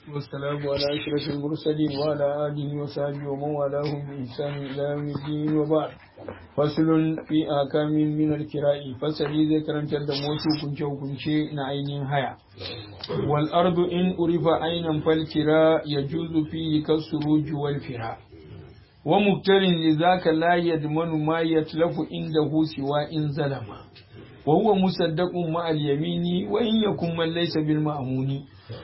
والسلام على أشرف المرسلين وعلى آله وصحبه ومن والاهم بإحسان إلى يوم الدين وبعد فصل في أحكام من الكراء فصل ذكر تد موتو كنشو كنشي نعين هيا والأرض إن أريف عينا فالكراء يجوز فيه كالسروج والفراء ومقتر لذاك لا يضمن ما يتلف عنده سوى إن ظلم وهو مصدق مع اليمين وإن يكن من ليس بالمأمون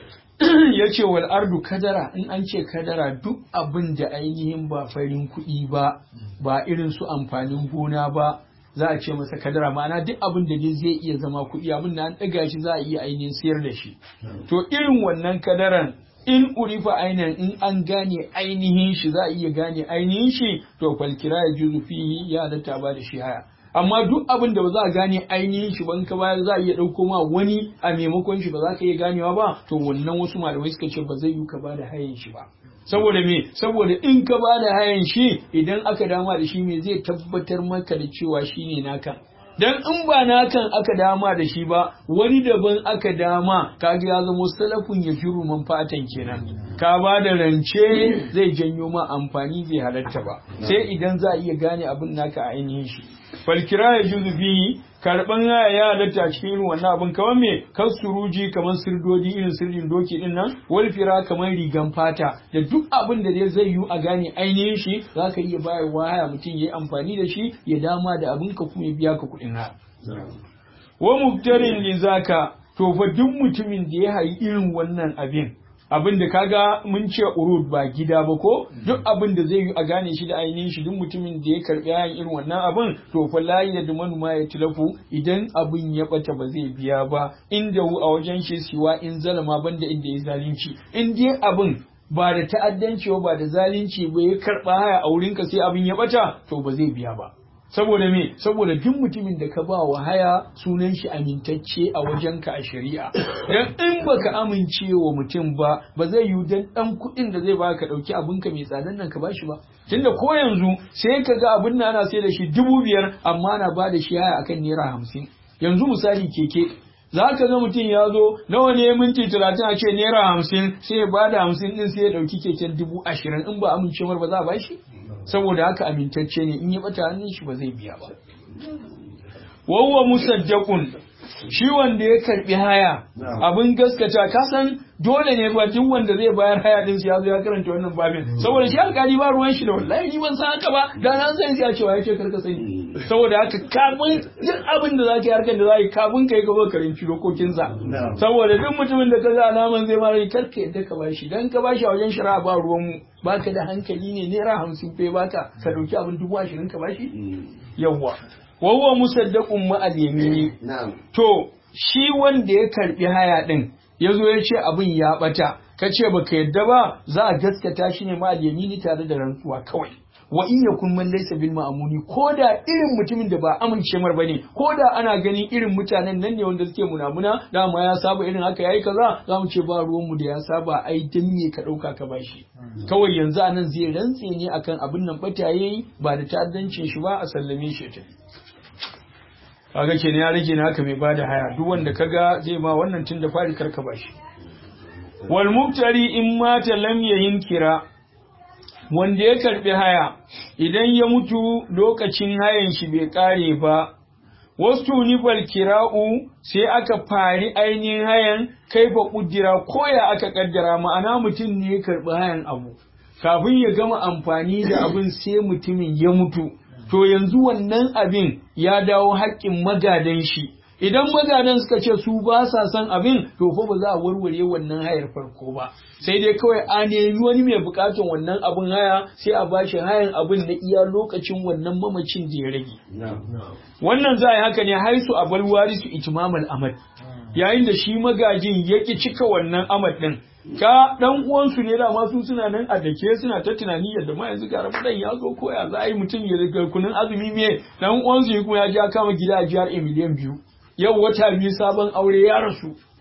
ya ce wal ardu kadara in an ce kadara duk abin da ainihin ba farin kuɗi ba ba irin su amfanin gona ba za a ce masa kadara ma'ana duk abin da dai zai iya zama kuɗi abin da an ɗaga shi za a iya ainihin sayar da shi to irin wannan kadaran in urifa ainihin in an gane ainihin shi za a iya gane ainihin shi to falkira ya juzu fihi ya halatta ba da shi haya amma duk abin da ba za a gane ainihin shi ban ka bayar za a iya ɗauko ma wani a maimakon shi ba za ka iya ganewa ba to wannan wasu malamai suka ce ba zai yi ka bada hayan shi ba saboda me saboda in ka bada hayan shi idan aka dama da shi me zai tabbatar maka da cewa shine naka dan in ba nakan aka dama da shi ba wani daban aka dama kaga ya zama salafun ya shiru man fatan kenan ka ba da rance zai janyo ma amfani bai halatta ba sai idan za a iya gane abin naka a ainihin shi falkira ya juzu bihi karban haya ya halatta cikin irin wannan abin kamar me kan suruji kamar sirdodi irin sirdin doki din nan wal fira kamar rigan fata da duk abin da zai yi a gane ainihin shi zaka iya bayarwa haya mutum yayi amfani da shi ya dama da abin ka kuma ya biya ka kuɗin haya wa mubtarin li zaka to fa duk mutumin da ya hayi irin wannan abin abin da kaga mun ce urud ba gida ba ko duk abin da zai yi a gane shi da ainihin shi duk mutumin da ya karbi yayin irin wannan abin to fa layi da manuma ya tilafu idan abin ya bata ba zai biya ba inda hu a wajen shi siwa in zalama banda inda ya zalunci in dai abin ba da ta'addanci ba da zalunci ba ya karba haya a wurinka sai abin ya bata to ba zai biya ba saboda me saboda duk mutumin da ka ba wa haya sunan shi amintacce a wajenka a shari'a dan in baka amince wa mutum ba ba zai yi dan dan kuɗin da zai baka dauki abinka mai tsadan nan ka bashi ba tunda ko yanzu sai ka ga abin nan ana sai da shi dubu biyar amma na ba da shi haya akan naira hamsin yanzu misali keke za ka ga mutum ya zo nawa ne minti talatin a ce naira hamsin sai ya ba da hamsin din sai ya ɗauki keken dubu ashirin in ba amincewar ba za a ba shi saboda haka amintacce ne in ya bata hannun shi ba zai biya ba wawwa musaddaqun shi wanda ya karbi haya abin gaskata ka san dole ne ba duk wanda zai bayar haya din ya zo ya karanta wannan babin saboda shi alkali ba ruwan shi da wallahi ni ban san haka ba da nan sai ya cewa yace karka sani saboda haka kafin duk abin da zaka yi harkar da zaka yi kafin kai gaba karanci dokokin sa saboda duk mutumin da ka ga alaman zai mara karka yadda ka bashi dan ka bashi a wajen shari'a ba ruwan mu baka da hankali ne naira hamsin fe baka ka dauki abin dubu ashirin ka bashi yawwa wawwa musaddaqun ma al-yamini to shi wanda ya karbi haya din yazo ya ce abin ya bata ka ce baka yadda ba za a gaskata shi ne ma al-yamini tare da rantsuwa kawai wa in yakun man laysa bil ma'amuni ko da irin mutumin da ba amince mar bane ko da ana ganin irin mutanen nan ne wanda suke munamuna dama ya saba irin haka yayi kaza za mu ce ba ruwan mu da ya saba ai dan me ka dauka ka bashi kawai yanzu anan zai rantse ne akan abin nan bata yayi ba da ta'addancin shi ba a sallame shi ta kaga ke ne ya rage ne haka mai bada haya duk wanda kaga zai ma wannan tun da fari karka bashi wal mubtari in mata lam yayin kira wanda ya karbi haya idan ya mutu lokacin hayan shi bai kare ba wasu nifal kira'u sai aka fari ainihin hayan kaifa kudira koya aka kaddara ma'ana mutum ne ya karbi hayan abu kafin ya gama amfani da abin sai mutumin ya mutu to yanzu wannan abin ya dawo haƙƙin magadan shi idan magadan suka ce su ba sa son abin to fa ba za a warware wannan hayar farko ba sai dai kawai a nemi wani mai bukatun wannan abin haya sai a bashi hayan abin na iya lokacin wannan mamacin da ya rage wannan za a yi haka ne haisu a balwari su itimamal amad yayin da shi magajin ya ki cika wannan amad din ka dan uwansu ne da masu suna nan a dake suna ta tunani yadda ma yanzu ga Ramadan ya zo ko ya za a yi mutum ya riga kunun azumi me dan uwansu ya kuma ya ja kama gida a jihar miliyan biyu yau wata biyu sabon aure ya rasu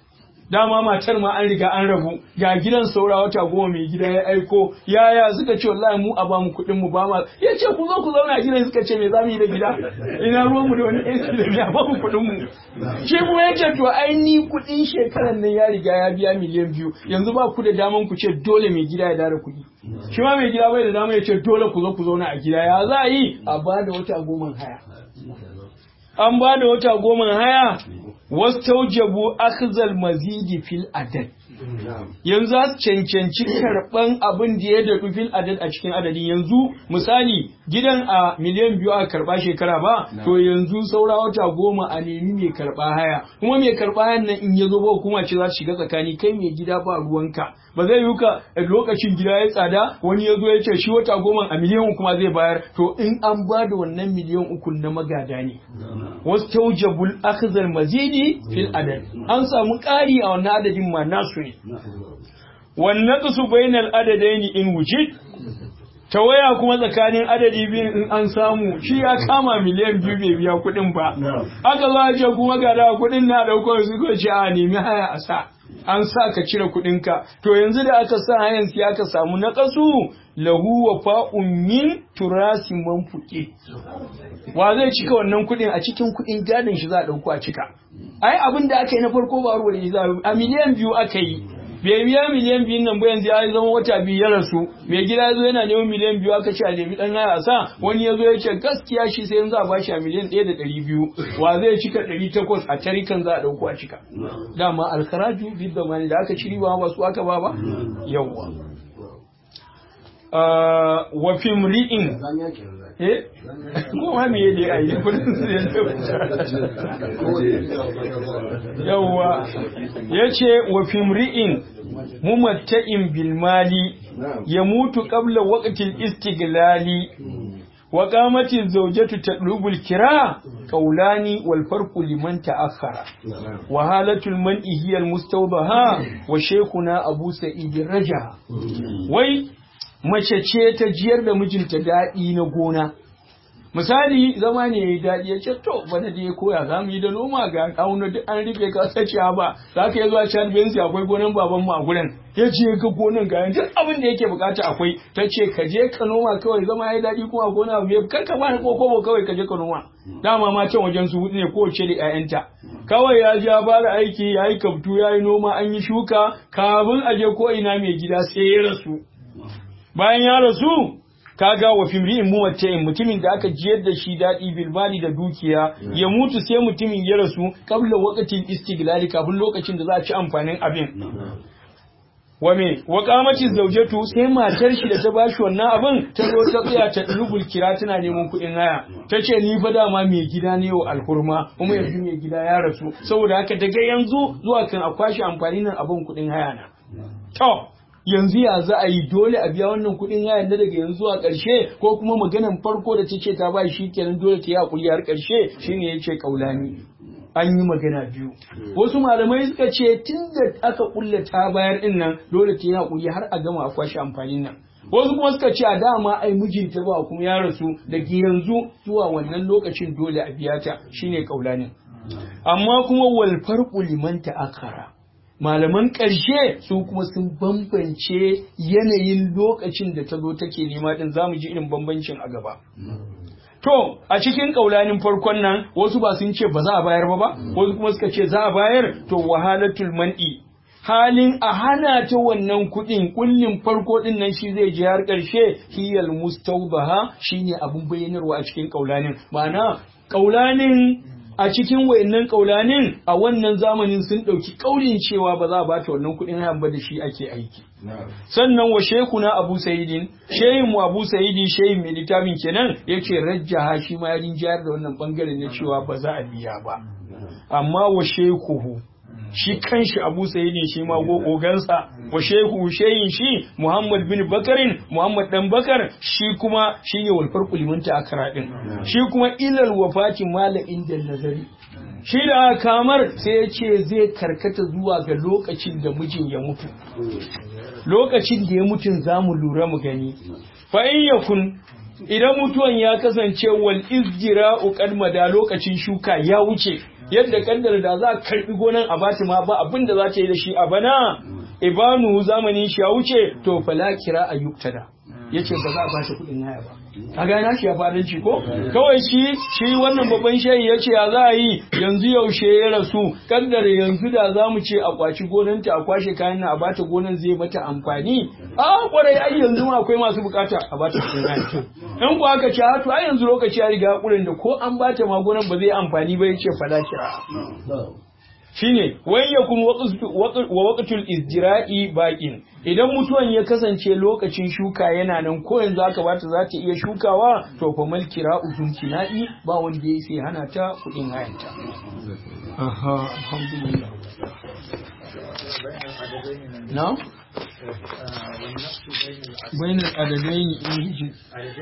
dama matar ma an riga an rabu ga gidan saura wata goma mai gida ya aiko yaya suka ce wallahi mu a ba mu kuɗin mu ba ma ya ce ku zo ku zauna a gidan suka ce me za mu yi da gida ina ruwan mu da wani AC da biya ba mu kuɗin mu shi kuma ya ce to ai ni kuɗin shekaran nan ya riga ya biya miliyan biyu yanzu ba ku da daman ku ce dole mai gida ya dara kuɗi shi ma mai gida bai da dama ya ce dole ku zo ku zauna a gida ya za a yi a ba da wata goma haya an ba da wata goma haya wastaujabu akhzal mazidi fil adad yanzu za su cancanci karɓan abin da ya daɗu fil adad a cikin adadin yanzu misali gidan a miliyan biyu a karɓa shekara ba to yanzu saura wata goma a nemi mai karɓa haya kuma mai karɓa hayan nan in ya zo ba hukuma ce za su shiga tsakani kai mai gida ba ruwanka ba zai yi ka lokacin gida ya tsada wani ya zo ya ce shi wata goma a miliyan kuma zai bayar to in an ba da wannan miliyan uku na magada ne wasu taujabul akhzal mazidi fil adad an samu ƙari a wannan adadin ma nasu ne wannan su bainal adadaini in wujid tawaya kuma tsakanin adadi biyu in an samu shi ya kama miliyan biyu bai biya kuɗin ba aka zo ce kuma ga da kuɗin na ɗauko su ko ce a nemi haya a sa an sa ka cire kuɗinka to yanzu da aka sa hayan sai aka samu na ƙasu lahu wa fa'un min turasi man fuke wa zai cika wannan kuɗin a cikin kuɗin gadon shi za a ɗauko a cika ai abin da aka yi na farko ba ruwa ne a miliyan biyu aka yi bai biya miliyan biyun nan ba yanzu ya zama wata biyu ya rasu mai gida ya zo yana neman miliyan biyu aka ce a nemi ɗan haya a sa wani ya zo ya ce gaskiya shi sai yanzu a bashi a miliyan ɗaya da ɗari biyu wa zai cika ɗari takwas a tarikan za a ɗauko a cika dama alkaraju bid da mani da aka ci riba ba su aka ba ba yawwa wa fimri'in eh ko ma me yake a yi kudin su ne yawa yace wa fimri'in mumatta'in bil mali yamutu qabla waqtil istiglali wa qamati zawjatu tadlubul kira qawlani wal farqu liman ta'akhkhara wa halatul man'i hiya al mustawdaha wa shaykhuna abu sa'id raja wai mace ce ta jiyar da mijinta daɗi na gona misali zama ne ya yi daɗi ya ce to bana da ya koya za mu yi da noma ga auna duk an rufe ka sace ba za ka yi zuwa can bensi akwai gonan baban mu a gurin ya ce ga gonan ga duk abin da yake bukata akwai ta ce ka je ka noma kawai zama ya yi daɗi kuma gona me kar ka bani kokobo kawai ka je ka noma dama ma can wajen su hudu ne kowace da 'ya'yanta kawai ya ja fara aiki ya yi kaftu ya yi noma an yi shuka kafin a je ko ina mai gida sai ya rasu bayan ya rasu kaga wa fimri'in muwatta'in mutumin da aka jiyar da shi daɗi bilbali da dukiya ya mutu sai mutumin ya rasu kabla waqtin istiglali kafin lokacin da za a ci amfanin abin wa me wa qamati zawjatu sai matar shi da ta bashi wannan abin ta zo ta tsaya ta dulubul kira tana neman kuɗin haya ta ce ni fa dama mai gida ne wa alhurma kuma yanzu mai gida ya rasu saboda haka daga yanzu zuwa kan a kwashi amfani nan abin kuɗin haya na to yanzu ya za a yi dole a biya wannan kuɗin hayan na daga yanzu zuwa ƙarshe ko kuma maganan farko da ta ce ta ba shi kenan dole ta yi hakuri har ƙarshe shine ya ce kaulani an yi magana biyu wasu malamai suka ce tun da aka kulle ta bayar din nan dole ta yi hakuri har a gama a kwashe amfanin nan wasu kuma suka ce a dama ai mijinta ba kuma ya rasu daga yanzu zuwa wannan lokacin dole a biya ta shine kaulanin amma kuma wal farqu liman ta'akhara malaman ƙarshe su kuma sun bambance yanayin lokacin da ta zo take nema din za mu ji irin bambancin a gaba. To, a cikin ƙaulanin farkon nan wasu ba sun ce ba za a bayar ba ba, wasu kuma suka ce za a bayar to wahalatul man'i. Halin a hana ta wannan kuɗin kullin farko ɗin nan shi zai je har ƙarshe hiyal mustawbaha shine abun bayyanarwa a cikin ƙaulanin. Ma'ana ƙaulanin a cikin wayannan kaulanin a wannan zamanin sun ɗauki ƙaurin cewa ba za a bata wannan kuɗin hayan ba da shi ake aiki. Sannan wa shekuna Abu Sa'idin, shehin mu Abu Sa'idi shehin mai littafin kenan yake rajjaha shi ma ya rinjayar da wannan bangaren na cewa ba za a biya ba. Amma wa shekuhu shi kanshi Abu Sa'idin shi ma ogansa wa shehu shehin shi Muhammad bin Bakarin Muhammad dan Bakar shi kuma shine wal farqu liman ta'akkara din shi kuma ilal wafati mala inda nazari shi da kamar sai ya ce zai karkata zuwa ga lokacin da mijin ya mutu lokacin da ya mutu za mu lura mu gani fa in yakun idan mutuwan ya kasance wal izjira'u qadmada lokacin shuka ya wuce yadda kaddara da za a karbi gonan a bata ma ba abin da za ta yi da shi a bana ibanu zamanin shi ya wuce to fala kira ayyuktada yace ba za a bashi kuɗin haya ba a gana shi ya fadanci ko kawai shi shi wannan babban shayi ya ce ya za a yi yanzu yaushe ya rasu kaddara yanzu da za mu ce a kwaci gonanta a kwashe kayan na a bata gonan zai mata amfani a kwarai ai yanzu ma akwai masu bukata a bata kuɗin haya in ku aka ce hatu ai yanzu lokaci ya riga kurin da ko an bata ma gonan ba zai amfani ba yace fala kira shine wai ya kuma wa waqtul izjira'i baqin idan mutuwan ya kasance lokacin shuka yana nan ko yanzu aka bata za ta iya shukawa to fa mal kira'u zunkinai ba wanda ya sai hana ta kudin hayanta aha alhamdulillah na bainal adadaini in